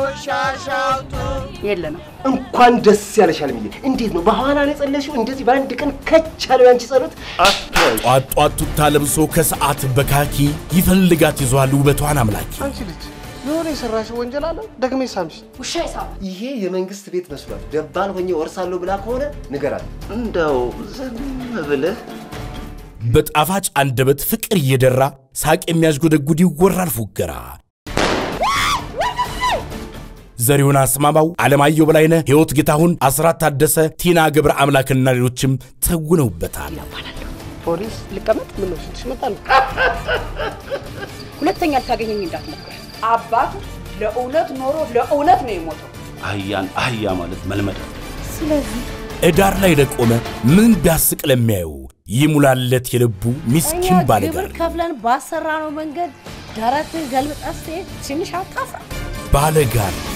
ሻሻውቱ የለንም። እንኳን ደስ ያለሽ አለምዬ። እንዴት ነው በኋላ ነው የጸለሽው? እንደዚህ በአንድ ቀን ከች ያለው ያንቺ ጸሎት። ጧት ጧት ቱታ ለብሶ ከሰዓት በካኪ ይፈልጋት ይዟል ውበቷን አምላኪ። አንቺ ልጅ የሆነ የሰራሽው ወንጀል አለ ደግሜ ሳምሽ። ውሻ ይሳባ ይሄ የመንግስት ቤት መስሏል። ደባል ሆኜ ወርሳለሁ ብላ ከሆነ ንገራት። እንደው ዝም ብለህ በጣፋጭ አንደበት ፍቅር እየደራ ሳቅ የሚያስጎደጉድ ይወራል ፉገራ። ዘሪሁን አስማማው፣ አለማየሁ በላይነህ፣ ሕይወት ጌታሁን፣ አስራት ታደሰ፣ ቲና ገብረ አምላክና ሌሎችም ተውነውበታል። ፖሊስ ልቀመጥ? ምን ነው ፊትሽ መጣል? ሁለተኛ ልታገኘኝ እንዳትሞክር። አባቱ ለእውነት ኖሮ ለእውነት ነው የሞተው። አህያን አህያ ማለት መልመድ ነው። እዳር ላይ ለቆመ ምን ቢያስቅ ለሚያዩ ይሙላለት የልቡ ሚስኪን ባለጋር ከፍለን ባሰራነው መንገድ ደረትህ ገልብጠህ ስትሄድ ትንሽ አታፍራ? ባለጋር